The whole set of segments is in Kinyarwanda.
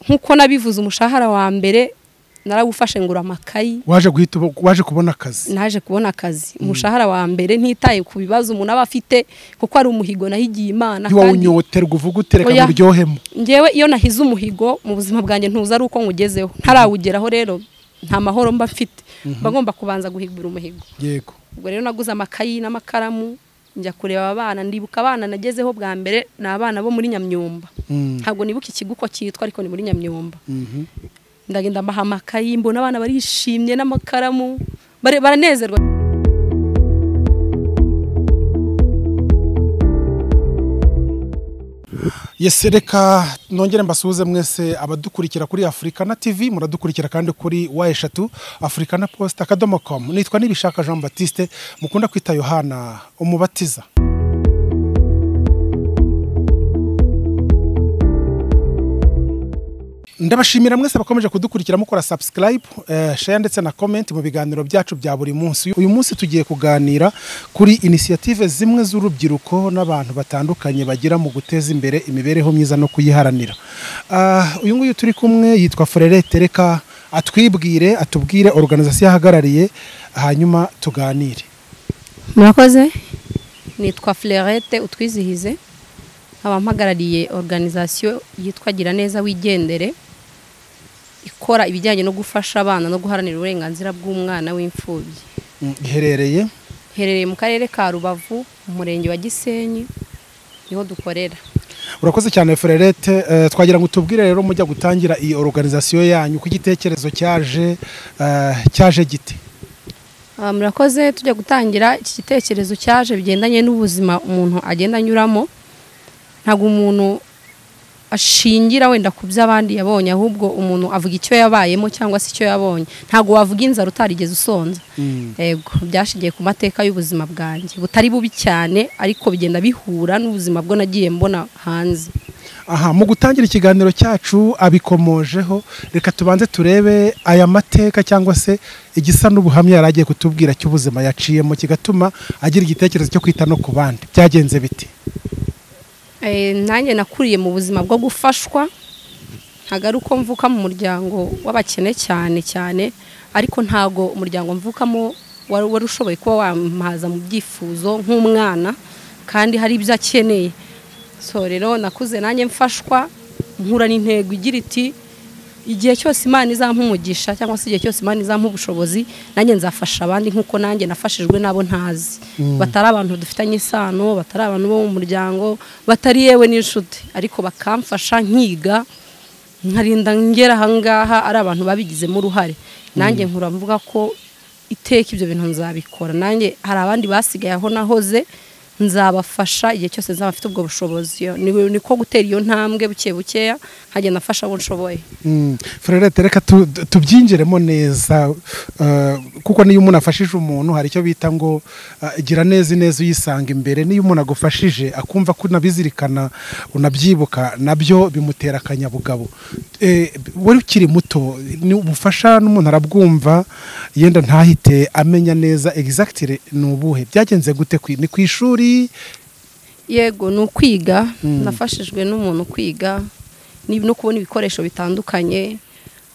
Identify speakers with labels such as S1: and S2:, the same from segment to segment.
S1: nk'uko nabivuze umushahara wa mbere narawufashe ngura amakayi
S2: waje guhita ubu- waje kubona akazi
S1: naje kubona akazi umushahara wa mbere ntitaye ku bibazo umuntu aba afite kuko ari umuhigo nahigiye imana
S2: ntiwawunyoterwa uvuga utereka
S1: Oya.
S2: ngo uryohemo
S1: ngewe iyo nahize umuhigo mu buzima bwanjye ntuza ari uko nywugezeho ntarawugeraho rero nta mahoro mba mfite mba ngomba kubanza guhigura umuhigo
S2: yego
S1: ubwo rero naguze amakayi n'amakaramu njya kureba abana ndibuka abana nagezeho bwa mbere ni abana bo muri nyamyumba
S2: Mm.
S1: ntabwo nibuka ikigo uko cyitwa ariko ni muri nyamyumba
S2: Mhm.
S1: ndagenda mbaha amakayi mbona abana barishimye n'amakaramu bare- baranezerwa
S2: yesi reka nongere mbasuhuze mwese abadukurikira kuri afurikana tv muradukurikira kandi kuri wa eshatu afurikana post akadomo komu nitwa nibishaka jean batiste mukunda kwita yohana umubatiza ndabashimira mwese bakomeje kudukurikira mukora subscribe eh, share ndetse na comment mu biganiro byacu bya buri munsi uyu munsi tugiye kuganira kuri inisiyative zimwe z'urubyiruko n'abantu batandukanye bagira mu guteza imbere imibereho myiza no kuyiharanira Ah, uyu nguyu turi kumwe yitwa Frerette reka atwibwire atubwire organizasiyo ahagarariye hanyuma tuganire
S1: murakoze nitwa Flerette utwizihize nkaba mpagarariye organizasiyo yitwa gira neza wigendere ikora ibijyanye no gufasha abana no guharanira uburenganzira bw'umwana w'imfubyi
S2: Mm, iherereye
S1: iherereye mu karere ka rubavu mu murenge wa gisenyi niho dukorera
S2: urakoze cyane Frerette Eh, twagira ngo tubwire rero mujya gutangira iyi organizasiyo yanyu ku gitekerezo cyaje eh, cyaje gite
S1: Ah, murakoze tujya gutangira iki gitekerezo cyaje bigendanye n'ubuzima umuntu agenda anyuramo ntabwo umuntu ashingira wenda ku byo abandi yabonye ahubwo umuntu avuga icyo yabayemo cyangwa se icyo yabonye ntabwo wavuga inzara utarigeze usonza yego byashingiye ku mateka y'ubuzima bwanjye butari bubi cyane ariko bigenda bihura n'ubuzima bwo nagiye mbona hanze
S2: aha mu gutangira ikiganiro cyacu abikomojeho reka tubanze turebe aya mateka cyangwa se igisa n'ubuhamya yari agiye kutubwira cy'ubuzima yaciyemo kigatuma agira igitekerezo cyo kwita no ku bandi byagenze biti
S1: Eh, nanjye nakuriye mu buzima bwo gufashwa ntabwo ari uko mvuka mu muryango w'abakene cyane cyane ariko ntabwo umuryango mvukamo wari wari ushoboye kuba wampaza mu byifuzo nk'umwana kandi hari ibyo akeneye so rero nakuze nanjye mfashwa nkura n'intego igira iti igihe cyose imana izampa umugisha cyangwa se igihe cyose imana izampa ubushobozi nanjye nzafasha abandi nk'uko nanjye nafashijwe n'abo ntazi batari abantu dufitanye isano batari abantu bo mu muryango batari yewe n'inshuti ariko bakamfasha nkiga nkarinda ngera ahangaha ari abantu babigizemo uruhare nanjye nkura mvuga ko iteka ibyo bintu nzabikora nanjye hari abandi basigaye aho nahoze nzabafasha igihe cyose nzaba mfite ubwo bushobozi Ni- niko gutera iyo ntambwe buke bukeya nkagenda mfasha abo nshoboye
S2: Mm. Frerette reka tu- tu- tubyinjiremo neza eh, kuko niyo umuntu afashije umuntu hari icyo bita ngo eh, gira neza ineza uyisanga imbere niyo umuntu agufashije akumva ko unabizirikana unabyibuka nabyo bimutera akanyabugabo Eh, wari ukiri muto ni ubufasha n'umuntu arabwumva yenda ntahite amenya neza exactly ni ubuhe byagenze gute ku- ni ku ishuri
S1: yego ni ukwiga nafashijwe n'umuntu kwiga ni- no kubona ibikoresho bitandukanye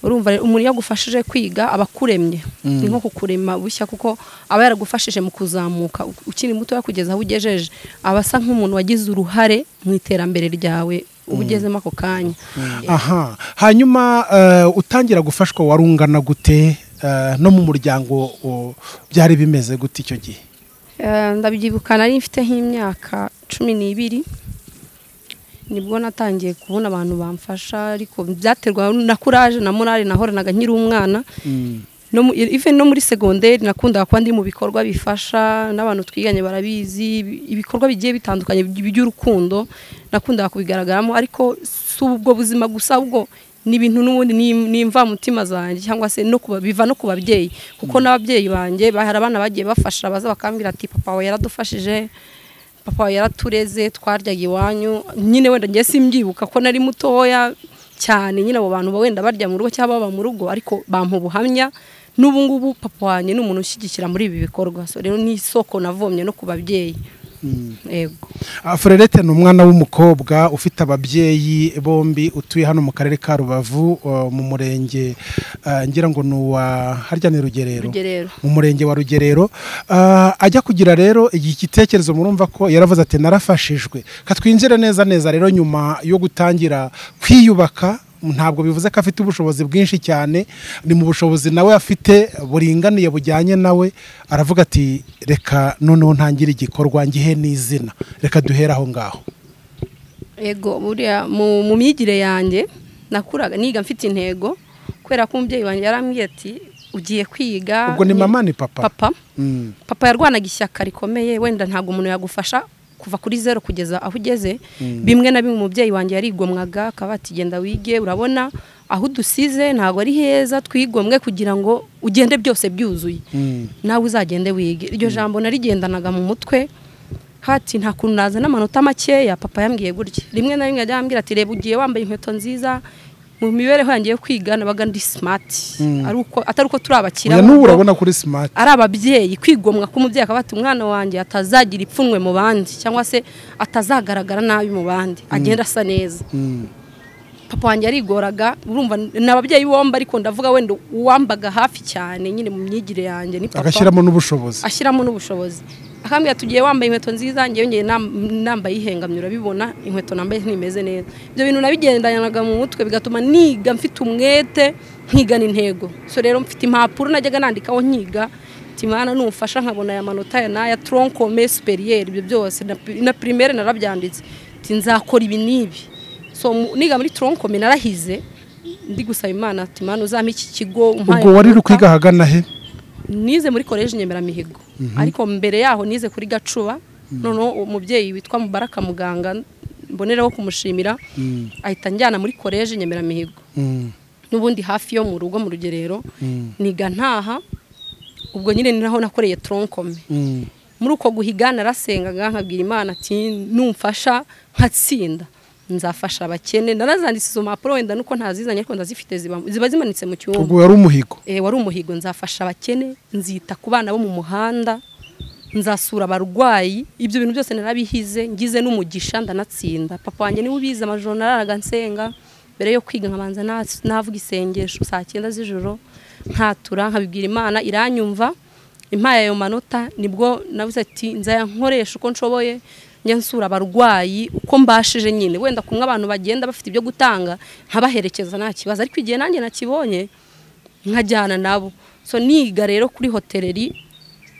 S1: urumva rero umuntu iyo agufashije kwiga aba akuremye ni nko kukurema bushya kuko aba yaragufashije mu kuzamuka u- ukiri muto yakugeza aho ugejeje aba asa nk'umuntu wagize uruhare mu iterambere ryawe uba ugezemo ako kanya
S2: aha hanyuma eh, utangira gufashwa warungana gute eh, no mu muryango o, byari bimeze gute icyo gihe
S1: Eh, ndabyibuka nari mfite nk'imyaka cumi n'ibiri nibwo natangiye kubona abantu bamfasha ariko byaterwa na kuraje na morale nahoranaga nkiri umwana no mu- even no muri segonderi nakundaga kuba ndi mu bikorwa bifasha n'abantu twiganye barabizi ibi- ibikorwa bigiye bitandukanye by- by'urukundo nakundaga kubigaragaramo ariko si ubwo buzima gusa ahubwo ni ibintu n'ubundi ni- ni imvamutima zanjye cyangwa se no kuba, biva no ku babyeyi kuko n'ababyeyi banjye ba- hari abana bagiye bafasha baza bakambwira ati papa wawe yaradufashije papa wawe yaratureze twaryaga iwanyu nyine wenda ngiye simbyibuka ko nari mutoya cyane nyine abo bantu wenda barya mu rugo cyangwa baba mu rugo ariko bampa ubuhamya n'ubu ngubu papa wanjye ni umuntu ushyigikira muri ibi bikorwa so rero ni isoko navomye no ku babyeyi yego
S2: Frerete ni umwana w'umukobwa ufite ababyeyi bombi utuye hano mu karere ka rubavu uh, mu murenge uh, ngira ngo ni uwa harya ni rugerero
S1: rugerero
S2: mu murenge wa rugerero Uh, ajya kugira rero iki gitekerezo murumva ko yaravuze ati narafashijwe katwinjire neza neza rero nyuma yo gutangira kwiyubaka ntabwo bivuze ko afite ubushobozi bwinshi cyane ni mu bushobozi nawe afite buringaniye bujyanye nawe aravuga ati reka noneho ntangire igikorwa ngihe n'izina reka duhere aho ngaho
S1: yego buriya mu mu myigire yanjye nakuraga niga mfite intego kubera ko umubyeyi wanjye yarambwiye ati ugiye kwiga
S2: ubwo ni
S1: ni-
S2: mama ni papa
S1: papa
S2: Mm.
S1: papa yarwanaga ishyaka rikomeye wenda ntabwo umuntu yagufasha kuva kuri zero kugeza aho ugeze bimwe na bimwe umubyeyi wanjye yarigomwaga akaba ati genda wige urabona aho udusize ntabwo ari heza twigomwe kugira ngo ugende byose byuzuye
S2: Mm.
S1: nawe uzagende wige iryo jambo narigendanaga mu mutwe hati nta kuntu naza n'amanota makeya papa yambwiye gutya rimwe na rimwe ajya ambwira ati reba ugiye wambaye inkweto nziza mu mibereho yanjye yo kwiga nabaga ndi smart ari uko atari uko turi abakira
S2: Oya, n'ubu
S1: ahubwo
S2: urabona kuri smart
S1: ari ababyeyi kwigomwa k'umubyeyi akaba ati umwana wanjye atazagira ipfunwe mu bandi cyangwa se atazagaragara nabi mu bandi agenda asa neza
S2: Mm.
S1: papa wanjye yarigoraga urumva ni ababyeyi bombi ariko ndavuga wenda uwambaga hafi cyane nyine mu myigire yanjye ni papa
S2: agashyiramo n'ubushobozi
S1: ashyiramo n'ubushobozi akambwira tugiye wambaye inkweto nziza njyewe ngiye nam- nambaye ihengamye urabibona inkweto nambaye ntimeze neza ibyo bintu nabigendanaga mu mutwe bigatuma niga mfite umwete nkigana intego so rero mfite impapuro najyaga nandikaho nkiga timana n'umufasha nkabona aya manota aya n'aya troncome superiere ibyo byose na pri- na primaire narabyanditse Ati, nzakora ibi n'ibi so mu- niga muri troncome narahize ndi gusaba imana timana uzampa iki kigo umpaye
S2: ubwo wari uri
S1: amanota."
S2: kwiga ahagana he
S1: nize muri koleji nyemeramihigo ariko mbere yaho nize kuri gacuba noneho uwo mubyeyi witwa mubaraka muganga mboneraho kumushimira
S2: Mm.
S1: ahita njyana muri koleji nyemeramihigo
S2: Mm.
S1: n'ubundi hafi yo mu rugo mu rugerero
S2: Mm.
S1: niga ntaha ubwo nyine ni naho nakoreye tronkome
S2: Mm.
S1: muri uko guhiga narasengaga nkabwira imana ati numfasha nkatsinda nzafasha abakene narazanditse izo mpapuro wenda nuko ntazizanye ariko ndazifite ziba- ziba zimanitse mu cyumba
S2: ubwo wari umuhigo
S1: Eh, wari umuhigo nzafasha abakene nzita ku bana bo mu muhanda nzasura abarwayi ibyo bintu byose narabihize ngize n'umugisha ndanatsinda papa wanjye niwe ubizi amajoro nararaga nsenga mbere yo kwiga nkabanza na- navuga isengesho saa cyenda z'ijoro nkatura nkabibwira imana iranyumva impaye ayo manota nibwo nabuze ati nzaya nkoresha uko nshoboye njya nsura abarwayi uko mbashije nyine wenda kumwe abantu bagenda bafite ibyo gutanga nkabaherekeza nta kibazo ariko igihe nanjye nakibonye nkajyana nabo so niga rero kuri hoteleri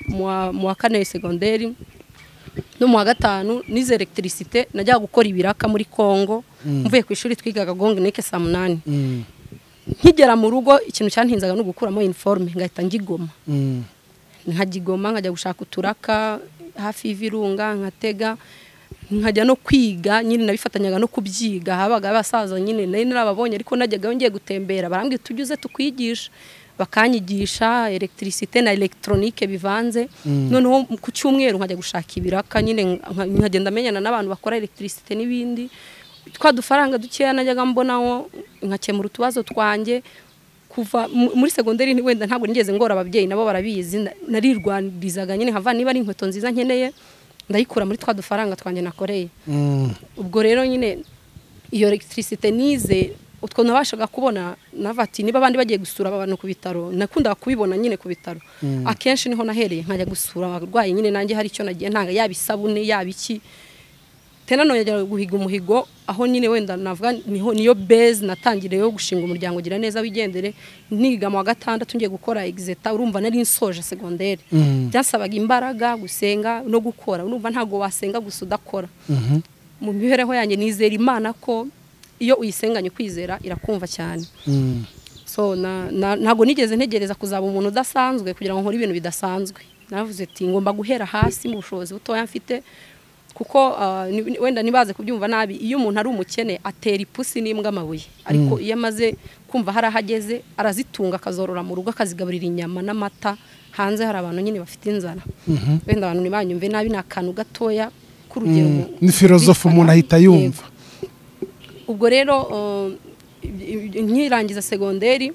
S1: mu wa- mu wa kane segonderi no mu wa gatanu nize elegitirisite najyaga gukora ibiraka muri congo mvuye ku ishuri twigaga gonge neke saa munani
S2: Mm.
S1: nkigera mu rugo ikintu cyantinzaga ni ugukuramo iniforume ngahita ngigoma
S2: Mm.
S1: nkagigoma nkajya gushaka uturaka hafi y'ibirunga nkatega nkajya no kwiga nyine nabifatanyaga no kubyiga habaga abasaza nyine nari narababonye ariko najyaga ngiye gutembera barambwira tujye uze tukwigisha bakanyigisha elegitirisite na elegitoronike bivanze noneho ku cyumweru nkajya gushaka ibiraka nyine nka- nkagenda menyana n'abantu bakora elegitirisite n'ibindi twa dufaranga dukeya najyaga mbonaho nkakemura utubazo twanjye kuva mu- muri segonderi ni- wenda ntabwo nigeze ngora ababyeyi nabo barabizi na- narirwanizaga nyine nkava niba ari inkweto nziza nkeneye ndayikura muri twa dufaranga twanjye nakoreye
S2: Mm.
S1: ubwo rero nyine iyo electricité nize utwo nabashaga kubona nava ati niba abandi bagiye gusura abantu ku bitaro nakundaga kubibona nyine ku bitaro akenshi niho nahereye nkajya gusura abarwayi nyine nanjye hari icyo nagiye ntanga yaba isabune yaba iki tena none yajya guhiga umuhigo aho nyine wenda navuga niho niyo base natangiriye yo gushinga umuryango gira neza wigendere niga mu wa gatandatu ngiye gukora exeta urumva nari nsoje segonderi
S2: Mm.
S1: byasabaga imbaraga gusenga no gukora urumva ntabwo wasenga gusa udakora
S2: Mhm.
S1: mu mibereho yanjye nizera imana ko iyo uyisenganye kwizera irakumva cyane
S2: Mm.
S1: so na- na- ntabwo nigeze ntegereza kuzaba umuntu udasanzwe kugira ngo nkore ibintu bidasanzwe navuze ati ngomba guhera hasi mu bushobozi butoya mfite kuko ah, ni- ni- wenda ntibaze kubyumva nabi iyo umuntu ari umukene atera ipusi n'imbwa amabuye ariko iyo amaze kumva hari aho ageze arazitunga akazorora mu rugo akazigaburira inyama n'amata hanze hari abantu nyine bafite inzara wenda abantu ntibanyumve nabi ni akantu gatoya k'urugero
S2: Mm.
S1: mu-
S2: ni filozofu umuntu ahita yumva
S1: ubwo rero uh, nkirangiza segonderi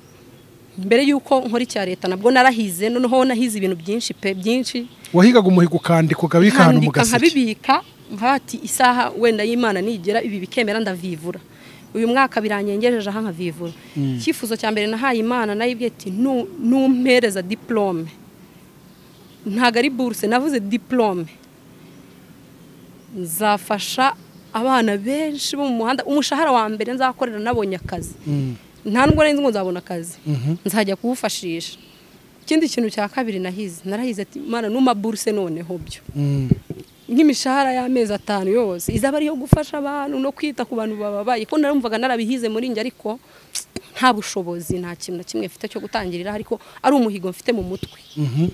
S1: mbere y'uko nkora icya leta nabwo narahize noneho nahize ibintu byinshi pe byinshi
S2: wahigaga umuhigo ukandika ukabika ahantu mu
S1: nkandika
S2: gaseke
S1: nkabibika nkabati isaha wenda y'imana nigera ibi bikemera ndavivura uyu mwaka biranyengejeje aha nkavivura icyifuzo cya mbere nahaye imana nayo ibwiye iti "Nu- numpereza diporome ntabwo ari buruse navuze diporome nzafasha abana benshi bo mu muhanda umushahara wa mbere nzakorera nabonye akazi nta nubwo nari nzi ngo nzabona akazi nzajya kuwufashisha ikindi kintu cya kabiri nahize narahize ati mana numa buruse noneho byo
S2: Mm.
S1: nk'imishahara y'amezi atanu yose izaba ari iyo gufasha abantu no kwita ku bantu bababaye ko narumvaga narabihize muri njye ariko nta bushobozi nta kintu na kimwe mfite cyo gutangirira ariko ari umuhigo mfite mu mutwe
S2: Mhm.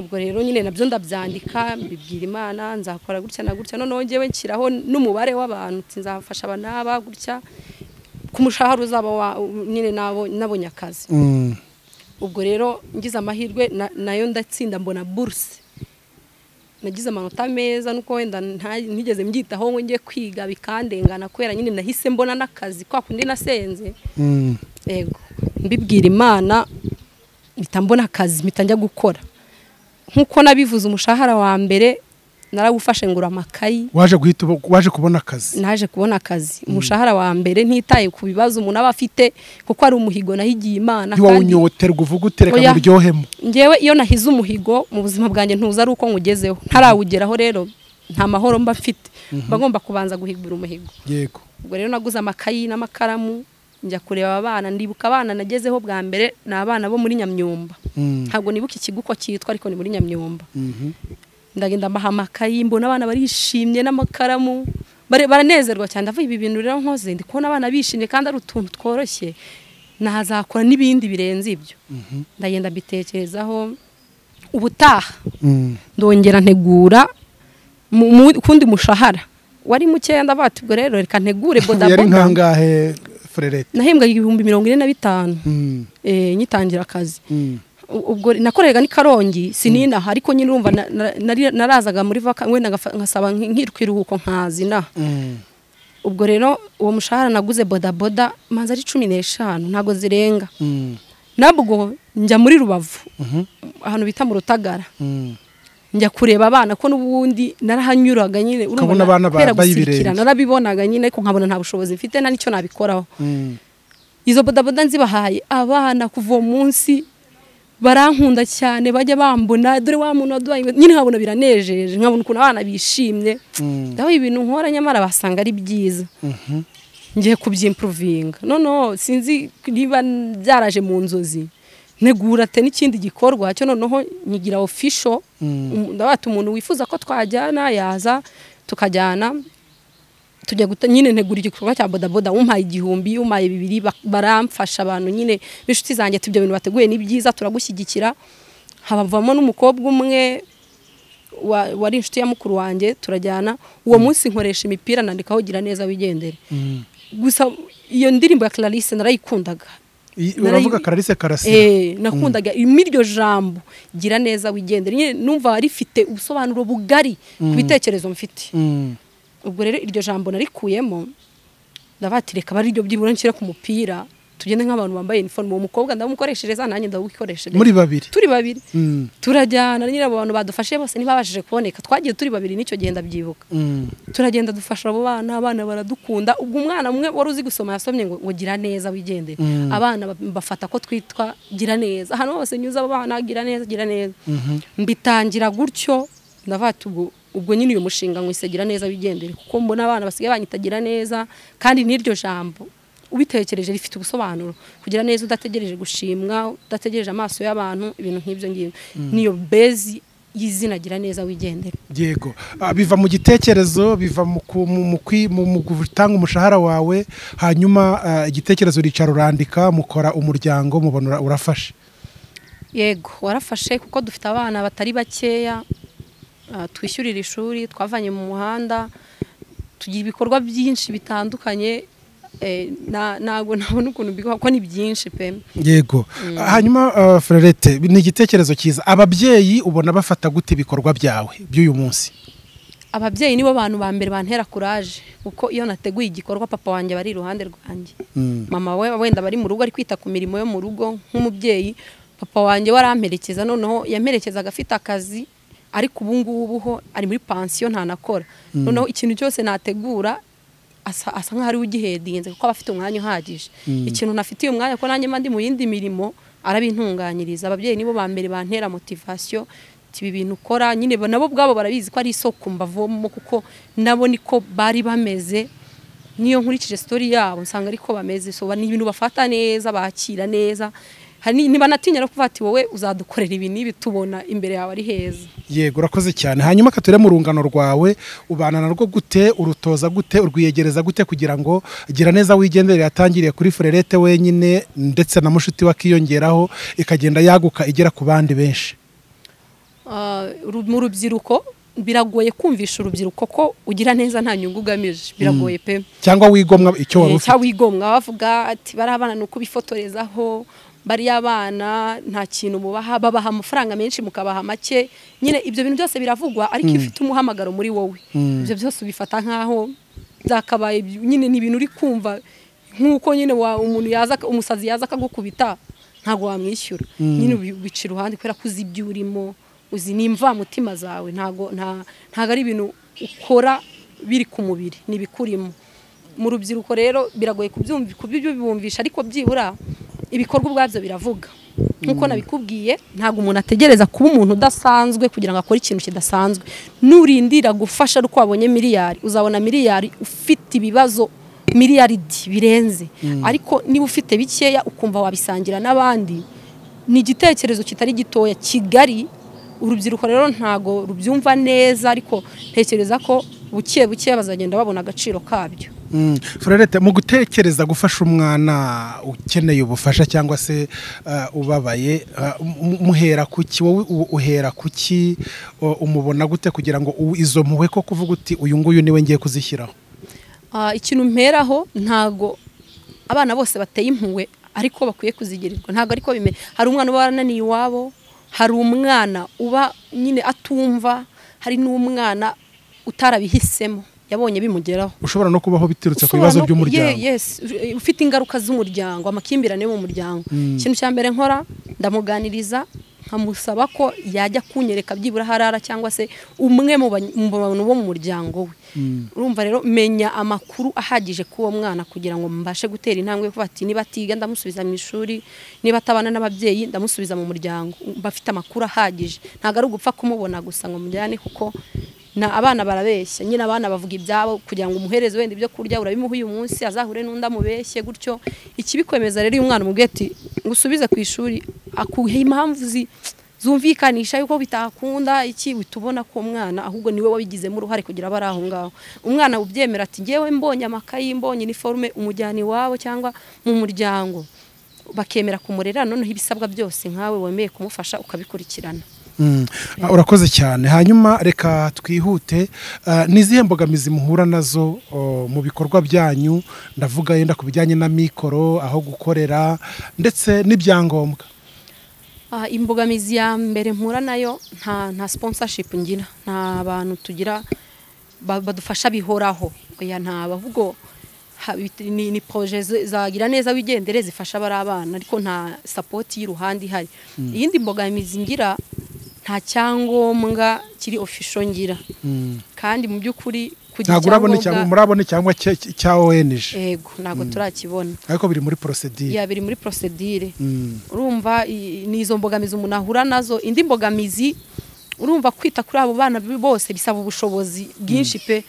S1: ubwo rero nyine nabyo ndabyandika mbibwira imana nzakora gutya na gutya noneho ngewe nshyiraho n'umubare w'abantu nti nzafasha aba n'aba gutya ku mushahara uzaba wa- nyine nabo- nabonye akazi
S2: Mm.
S1: ubwo rero ngize amahirwe na- nayo ndatsinda mbona buruse nagize amanota meza nuko wenda nta- ntigeze mbyitaho ngo njye kwiga bikandengana kubera nyine nahise mbona n'akazi kwa kundi nasenze
S2: Mm.
S1: yego mbibwira imana mpita mbona akazi mpita njya gukora nk'uko nabivuze umushahara wa mbere narawufashe ngura amakayi
S2: waje guhita ubo- waje kubona akazi
S1: naje kubona akazi umushahara wa mbere ntitaye ku bibazo umuntu aba afite kuko ari umuhigo nahigiye imana kandi-
S2: ntiwawunyoterwa uvuga utereka
S1: Oya.
S2: ngo uryohemo
S1: ngewe iyo nahize umuhigo mu buzima bwanjye ntuza ari uko nywugezeho ntarawugeraho rero nta mahoro mba mfite mba ngomba kubanza guhigura umuhigo
S2: yego
S1: ubwo rero naguze amakayi n'amakaramu njya kureba abana ndibuka abana nagezeho bwa mbere ni abana bo muri nyamyumba
S2: Mm.
S1: ntabwo nibuka ikigo uko cyitwa ariko ni muri nyamyumba
S2: Mhm.
S1: ndagenda mbaha amakayi mbona abana barishimye n'amakaramu bare- baranezerwa cyane ndavuga ibi bintu rero nkoze ndi kubona abana bishimye kandi ari utuntu tworoshye nahazakora n'ibindi birenze ibyo ndagenda mbitekerezaho ubutaha
S2: Mm.
S1: ndongera ntegura mu- mu kundi mushahara wari mukeya ndavuga ati ubwo rero reka ntegure
S2: yari
S1: bodaboda
S2: nkangahe frerete
S1: nahembwaga ibihumbi mirongo ine na bitanu
S2: Mm.
S1: eh, ngitangira akazi
S2: Mm.
S1: U- ubwo nakoreraga ni karongi sininaha ariko nyine urumva na- na- nari- narazaga muri vaka wenda ngafa- nkasaba nk- nkitwa iruhuko nkazina
S2: Mm.
S1: ubwo rero uwo mushahara naguze bodaboda manza ari cumi n'eshanu ntabwo zirenga
S2: Mm.
S1: nabwo njya muri rubavu
S2: Mhm.
S1: ahantu bita mu rutagara
S2: Mm.
S1: njya kureba abana ko n'ubundi narahanyuraga nyine urumva
S2: Ukabona abana ba-
S1: kubera
S2: bayibirenge.
S1: gusirikira, narabibonaga nyine ariko nkabona nta bushobozi mfite nta n'icyo nabikoraho
S2: Mm.
S1: izo bodaboda nzibahaye abana kuva uwo munsi barankunda cyane bajya bambona dore wa muntu waduhaye inkweto." nyine nkabona biranejeje nkabona ukuntu abana bishimye
S2: Mm.
S1: ndaho ibintu nkora nyamara basanga ari byiza
S2: Mhm.
S1: ngiye kubyimpuruvinga noneho sinzi niba byaraje mu nzozi negurate n'ikindi gikorwa cyo noneho nyigira ofisho
S2: Mm.
S1: Um, ndabata umuntu wifuza ko twajyana yaza tukajyana tujya guta nyine ntegura igikorwa cya bodaboda umpaye igihumbi umpaye bibiri ba- baramfasha abantu nyine b'inshuti zanjye ibyo bintu bateguye ni byiza turagushyigikira habavamo n'umukobwa umwe wa- wari inshuti ya mukuru wanjye turajyana uwo munsi nkoresha imipira nandikaho gira neza wigendere
S2: Mm.
S1: gusa iyo ndirimbo ya Clarisse narayikundaga
S2: I-
S1: Narayi-
S2: uravuga kararisi karasira
S1: Eh, nakundaga iryo jambo gira neza wigendere nyine numva rifite ubusobanuro bugari ku bitekerezo mfite
S2: Mm.
S1: ubwo rero iryo jambo narikuyemo ndavuga ati reka ari ryo byibura nshyire ku mupira tugende nk'abantu bambaye iniforume uwo mukobwa ndamukoreshereza nanjye ndawukoreshereza
S2: muri babiri
S1: turi babiri
S2: Mm.
S1: turajyana nyine abo bantu badufashije bose ntibabashije kuboneka twagiye turi babiri nicyo gihe ndabyibuka
S2: Mm.
S1: turagenda dufasha abo bana abana baradukunda ubwo umwana umwe wari uzi gusoma yasomye ngo, ngo gira neza wigendere
S2: Mm.
S1: abana ba- bafata ko twitwa gira neza ahantu hose nyuze abo bana gira neza gira neza
S2: Mhm.
S1: mbitangira gutyo ndavuga ati ubwo ubwo nyine uyu mushinga ngo gira neza wigendere kuko mbona abana basigaye banyita gira neza kandi n'iryo jambo ubitekereje rifite ubusobanuro kugira neza udategereje gushimwa udategereje amaso y'abantu ibintu nk'ibyo ngibyo niyo bezi y'izina gira neza wigendere
S2: yego Ah, biva mu gitekerezo biva mu ku- mu- mu kwi- mu- mu gutanga umushahara wawe hanyuma ah, igitekerezo uricara urandika mukora umuryango mubona ura- urafashe
S1: yego warafashe kuko dufite abana batari bakeya ah, twishyurira ishuri twavanye mu muhanda tugira ibikorwa byinshi bitandukanye eh, na- ntabwo ntabona ukuntu mbigaho kuko ni byinshi pe
S2: yego Ah, hanyuma ah, frerete ni igitekerezo cyiza ababyeyi ubona bafata gute ibikorwa byawe by'uyu munsi
S1: ababyeyi nibo bantu ba mbere bantera kuraje kuko iyo nateguye igikorwa papa wanjye aba ari iruhande rwanjye
S2: Mm.
S1: mama we wenda bari mu rugo ari kwita ku mirimo yo mu rugo nk'umubyeyi papa wanjye we aramperekeza noneho yamperekezaga afite akazi ariko ubu ngubu ho ari muri pansiyo ntanakora noneho ikintu cyose nategura asa asa nk'aho ariwe ugihendinze kuko aba afite umwanya uhagije ikintu ntafitiye umwanya ko nanjye mba ndi mu yindi mirimo arabintunganyiriza ababyeyi nibo ba mbere bantera motivasiyo ibi bintu ukora nyine nabo ubwabo barabizi ko ari isoko mbavoma kuko nabo niko bari bameze niyo nkurikije sitori yabo nsanga ariko bameze soba ni ibintu bafata neza bakira neza ntibanatinya no kuvuga ati wowe uzadukorera ibi n'ibi tubona imbere yawe ari heza
S2: yego urakoze cyane hanyuma katurere mu rungano rwawe ubana narwo gute urutoza gute urwiyegereza gute kugira ngo gira neza wigendere yatangiriye kuri furerete wenyine ndetse na mushuti we akiyongeraho ikagenda yaguka igera ku bandi benshi
S1: mu rubyiruko biragoye kumvisha urubyiruko ko ugira neza nta nyungu ugamije biragoye pe
S2: cyangwa wigomwa icyo waba
S1: cyangwa
S2: ufite
S1: wigomwa bavuga ati bari abana ni uko bifotorezaho bariya abana nta kintu mubaha babaha amafaranga menshi mukabaha make nyine ibyo bintu byose biravugwa ariko iyo ufite umuhamagaro muri wowe ibyo byose ubifata nk'aho byakabaye nyine ni ibintu uri kumva nk'uko nyine wa- umuntu yaza umusazi yaza akagukubita ntabwo wamwishyura nyine ubi- ubica iruhande kubera ko uzi ibyo urimo uzi n'imvamutima zawe ntabwo nta- ntabwo ari ibintu ukora biri ku mubiri ni ibikurimo mu rubyiruko rero biragoye kubyumvi- kubibumvisha ariko byibura ibikorwa ubwabyo biravuga nk'uko nabikubwiye ntabwo umuntu ategereza kuba umuntu udasanzwe kugira ngo akore ikintu kidasanzwe nurindira gufasha ari uko wabonye miliyari uzabona miliyari ufite ibibazo miliyaridi birenze ariko niba ufite bikeya ukumva wabisangira n'abandi ni igitekerezo kitari gitoya kigari urubyiruko rero ntago rubyumva neza ariko ntekereza ko buke buke bazagenda babona agaciro kabyo
S2: Mm. Frerete mu gutekereza gufasha umwana ukeneye ubufasha cyangwa se uh, ubabaye uh, mu- muhera kuki wowe u- uhera kuki uh, umubona gute kugira ngo u- izo mpuhwe ko kuvuga uti uyu nguyu niwe ngiye kuzishyiraho
S1: Ah, ikintu mperaho ntago abana bose bateye impuhwe ariko bakwiye kuzigirirwa ntago ariko bimera hari umwana uba warananiye iwabo hari umwana uba nyine atumva hari n'umwana utarabihisemo yabonye bimugeraho
S2: ushobora no kubaho biturutse ku
S1: Ushobora
S2: bibazo
S1: no-
S2: by'umuryango
S1: Ye- yes, u- ufite ingaruka z'umuryango amakimbirane yo mu muryango ikintu cya mbere nkora ndamuganiriza nkamusaba ko yajya kunyereka byibura harara cyangwa se umwe mu bany- mu bantu bo mu muryango we urumva rero menya amakuru ahagije k'uwo mwana kugira ngo mbashe gutera intambwe yo kuvuga ati niba atiga ndamusubiza mu ishuri niba atabana n'ababyeyi ndamusubiza mu muryango bafite amakuru ahagije ntabwo ari ugupfa kumubona gusa ngo mujyane kuko na abana barabeshya nyine abana bavuga ibyabo kugira ngo umuhereze wenda ibyo kurya urabimuha uyu munsi azahure n'undi amubeshye gutyo ikibikwemeza rero iyo umwana umubwiye ati ngo usubize ku ishuri akuhe impamvu zi- zumvikanisha yuko bitakunda iki uhita ubona ko umwana ahubwo niwe wabigizemo uruhare kugira bari aho ngaho umwana ubyemera ati ngewe mbonye amakayi mbonye iniforume umujyana iwabo cyangwa mu muryango bakemera kumurera noneho ibisabwa byose nkawe wemeye kumufasha ukabikurikirana
S2: Mm. Ah, urakoze cyane hanyuma reka twihute Ah, ni izihe mbogamizi muhura nazo oh, mu bikorwa byanyu ndavuga yenda ku bijyanye na mikoro aho gukorera ndetse n'ibyangombwa
S1: Ah, imbogamizi ya mbere mpura nayo nta nta sponsorship ngira nta bantu tugira ba- badufasha bihoraho oya nta bavugo ha- bit- ni, ni projet ze- zagira neza wigendere zifasha bari abana ariko nta support y'uruhande ihari iyindi mbogamizi ngira nta cyangombwa kiri official ngira kandi mu by'ukuri kugira
S2: ntabwo urabona cyangwa
S1: icyangombwa-
S2: murabona cyangwa cya cya ONG
S1: yego ntabwo turakibona
S2: ariko biri muri procedure
S1: ya biri muri procedure
S2: Mm.
S1: urumva i- ni izo mbogamizi umuntu ahura nazo indi mbogamizi urumva kwita kuri abo bana b- bose bisaba ubushobozi bwinshi pe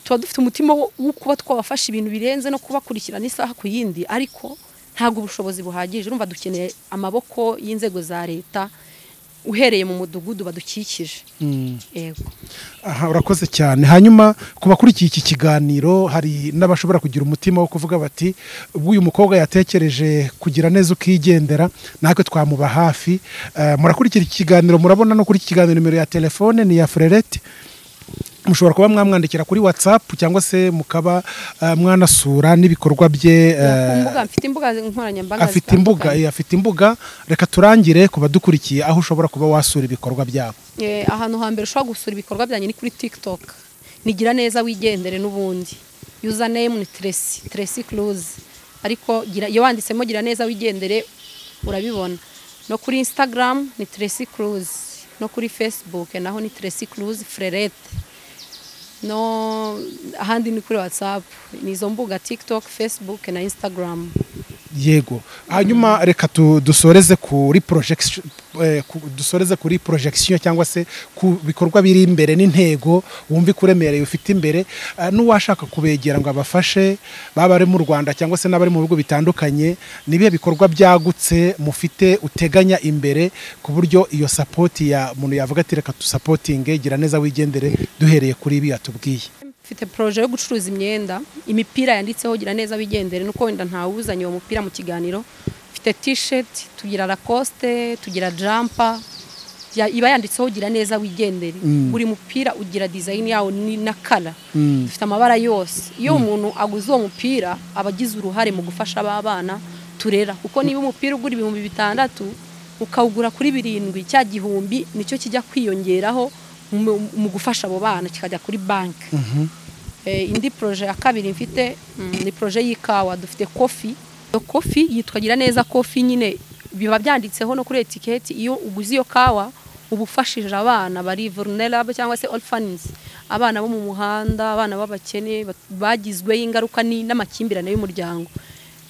S1: tuba dufite umutima wo wo kuba twabafasha ibintu birenze no kubakurikirana isaha ku yindi ariko ntabwo ubushobozi buhagije urumva dukeneye amaboko y'inzego za leta uhereye mu mudugudu badukikije yego
S2: aha urakoze cyane hanyuma ku bakurikiye iki kiganiro hari n'abashobora kugira umutima wo kuvuga bati ubwo uyu mukobwa yatekereje kugira neza ukigendera natwe twamuba hafi Eh, murakurikira iki kiganiro murabona no kuri iki kiganiro nimero ya telefone ni iya frerete mushobora kuba mwamwandikira kuri watsapu cyangwa se mukaba eh, mwanasura n'ibikorwa bye eh,
S1: ku mbuga mfite imbuga nkoranyambaga
S2: afite imbuga
S1: zitandukanye.
S2: eh, afite imbuga reka turangire ku badukurikiye aho ushobora kuba wasura ibikorwa byabo
S1: Eh, ahantu hambere ushobora gusura ibikorwa byanjye ni kuri TikTok nigira neza wigendere n'ubundi username ni Tracy Tracy Cruz ariko gira iyo wanditsemo gira neza wigendere urabibona no kuri Instagram ni Tracy Cruz no kuri fesibuke naho ni teresi kuruzi fererete no ahandi ni kuri watsapu ni izo mbuga tikitoke fesibuke na insitagaramu
S2: yego hanyuma reka tu- dusoreze kuri projection eh, ku- dusoreze kuri projection cyangwa se ku bikorwa biri imbere n'intego wumva ikuremereye ufite imbere Ah, n'uwashaka kubegera ngo abafashe baba bari mu Rwanda cyangwa se n'abari mu bihugu bitandukanye ni ibihe bikorwa byagutse mufite uteganya imbere ku buryo iyo support ya muntu yavuga ati reka dusapotinge gira neza wigendere duhereye kuri ibi yatubwiye
S1: mfite poroje yo gucuruza imyenda imipira yanditseho gira neza wigendere nuko wenda ntawuzanye uwo mupira mu kiganiro mfite tisheti tugira rakosite tugira jampa ya- iba yanditseho gira neza wigendere buri mupira ugira dizayini yawo ni na kara dufite amabara yose iyo umuntu aguze uwo mupira aba agize uruhare mu gufasha ba bana turera kuko niba umupira ugura ibihumbi bitandatu ukawugura kuri birindwi cya gihumbi nicyo kijya kwiyongeraho mu mu gufasha abo bana kikajya kuri banki Eh, indi proje ya kabiri mfite mm, ni proje y'ikawa dufite kofi iyo kofi yitwa gira neza kofi nyine biba byanditseho no kuri etiketi iyo uguze iyo kawa uba ufashije abana bari vulnerable cyangwa se orphans abana bo mu muhanda abana b'abakene bat- bagizweho ingaruka ni- n'amakimbirane y'umuryango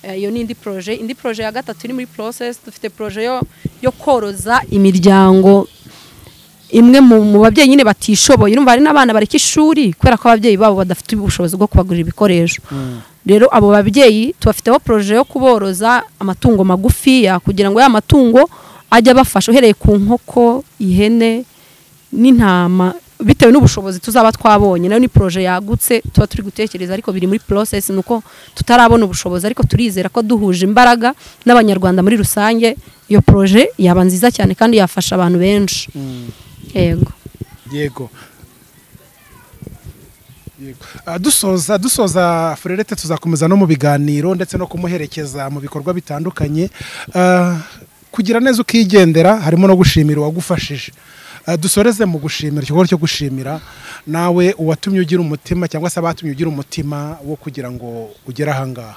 S1: Eh, iyo ni indi proje indi proje ya gatatu iri muri process dufite proje yo, yo koroza imiryango imwe mu mu babyeyi nyine batishoboye urumva hari n'abana bareka ishuri kubera ko ababyeyi babo badafite ubushobozi bwo kubagurira ibikoresho rero abo babyeyi tubafiteho poroje yo kuboroza amatungo magufiya kugira ngo ya matungo ajye abafasha uhereye ku nkoko ihene n'intama bitewe n'ubushobozi tuzaba twabonye nayo ni poroje yagutse tuba turi gutekereza ariko biri muri process ni uko tutarabona ubushobozi ariko turizera ko duhuje imbaraga n'abanyarwanda muri rusange iyo poroje yaba nziza cyane kandi yafasha abantu benshi yego
S2: yego Yego. Ah, dusoza dusoza furerete tuzakomeza no mu biganiro ndetse no kumuherekeza mu bikorwa bitandukanye Ah, kugira neza ukigendera harimo no gushimira uwagufashije Ah, dusoreze mu gushimira ikikorwa cyo gushimira nawe uwatumye ugira umutima cyangwa se abatumye ugira umutima wo kugira ngo ugere ahangaha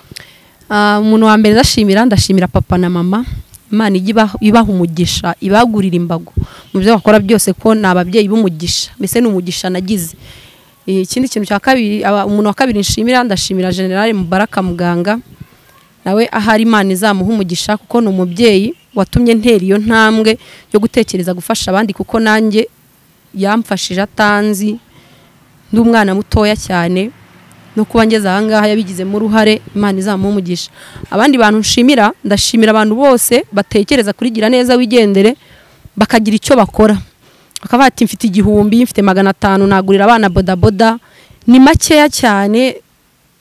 S1: Ah, umuntu wa mbere ndashimira ndashimira papa na mama imana ijya ibaha- ibaha umugisha ibagurira imbago mu byo bakora byose ko ni ababyeyi b'umugisha mbese ni umugisha nagize Eh, ikindi kintu cya kabiri aba- umuntu wa kabiri nshimira ndashimira generale mubaraka muganga nawe ahari imana izamuha umugisha kuko ni umubyeyi watumye ntera iyo ntambwe yo gutekereza gufasha abandi kuko nanjye yamfashije atanzi ndi umwana mutoya cyane no kuba ngeze ahangaha yabigizemo uruhare imana izamuha umugisha abandi bantu nshimira ndashimira abantu bose batekereza kuri gira neza wigendere bakagira icyo bakora bakaba bati mfite igihumbi mfite magana atanu nagurira abana bodaboda ni makeya cyane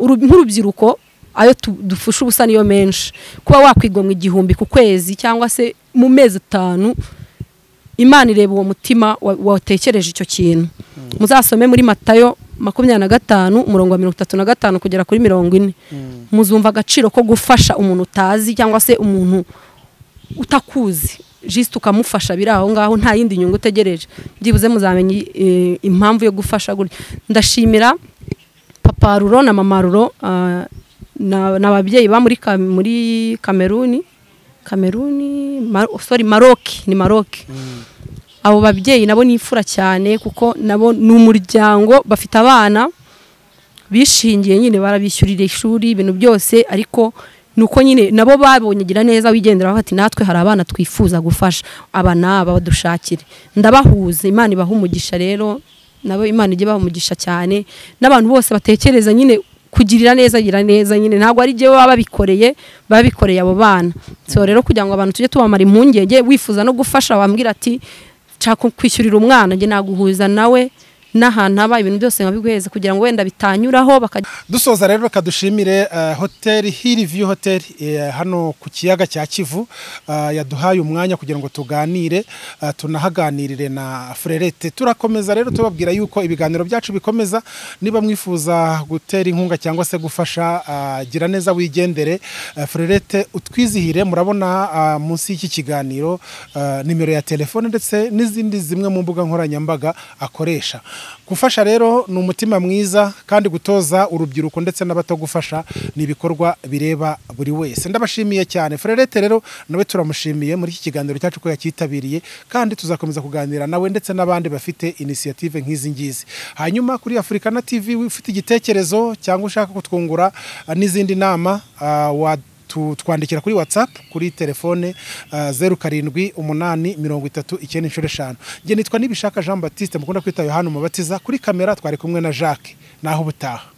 S1: uru- nk'urubyiruko ayo tu- dufusha ubusa niyo menshi kuba wakwigomwa igihumbi ku kwezi cyangwa se mu mezi atanu imana ireba uwo mutima wa- watekereje icyo kintu muzasome muri matayo makumyabiri na gatanu umurongo wa mirongo itatu na gatanu kugera kuri mirongo ine muzumva agaciro ko gufasha umuntu utazi cyangwa se umuntu utakuzi jisite ukamufasha biri aho ngaho nta yindi nyungu utegereje byibuze muzamenya eh, impamvu yo gufasha gutya ndashimira papa ruro na mama ruro ah, na- ni ababyeyi ba muri Ka- muri kameruni kameruni Mar- sorry maroki ni maroki abo babyeyi nabo ni imfura cyane kuko nabo ni umuryango bafite abana bishingiye nyine barabishyurira ishuri ibintu byose ariko nuko nyine nabo babonye gira neza wigendera bafata natwe hari abana twifuza gufasha aba n'aba badushakire ndabahuza imana ibaha umugisha rero nabo imana ijya ibaha umugisha cyane n'abantu bose batekereza nyine kugirira neza gira neza nyine ntabwo ari jyewe baba babikoreye babikoreye abo bana so rero kugira ngo abantu tujye tubamara impungenge wifuza no gufasha wambwira ati nshaka kwishyurira umwana njye naguhuza nawe n'ahantu haba ibintu byose nkabiguheza kugira ngo wenda bitanyuraho bakajya
S2: dusoza rero reka dushimire eh, hoteli hillview hotel eh, hano ku kiyaga cya kivu eh, yaduhaye umwanya kugira ngo tuganire eh, tunahaganirire na frerete turakomeza rero tubabwira yuko ibiganiro byacu bikomeza niba mwifuza gutera inkunga cyangwa se gufasha eh, gira neza wigendere eh, frerete utwizihire murabona eh, munsi y'iki kiganiro eh, nimero ya telefone ndetse n'izindi zimwe mu mbuga nkoranyambaga akoresha gufasha rero ni umutima mwiza kandi gutoza urubyiruko ndetse n'abato gufasha ni ibikorwa bireba buri wese ndabashimiye cyane Frerete rero nawe turamushimiye muri iki kiganiro cyacu ko yakitabiriye kandi tuzakomeza kuganira nawe ndetse n'abandi bafite inisiyative nk'izi ngizi hanyuma kuri afurikana tivi ufite igitekerezo cyangwa ushaka kutwungura ah, n'izindi nama ah, wa tu- twandikira kuri whatsapp kuri telefone ah, zeru karindwi umunani mirongo itatu icyenda inshuro eshanu nge nitwa nibishaka jean batiste mukunda kwita yohani umubatiza kuri kamera twari kumwe na jacques naho ubutaha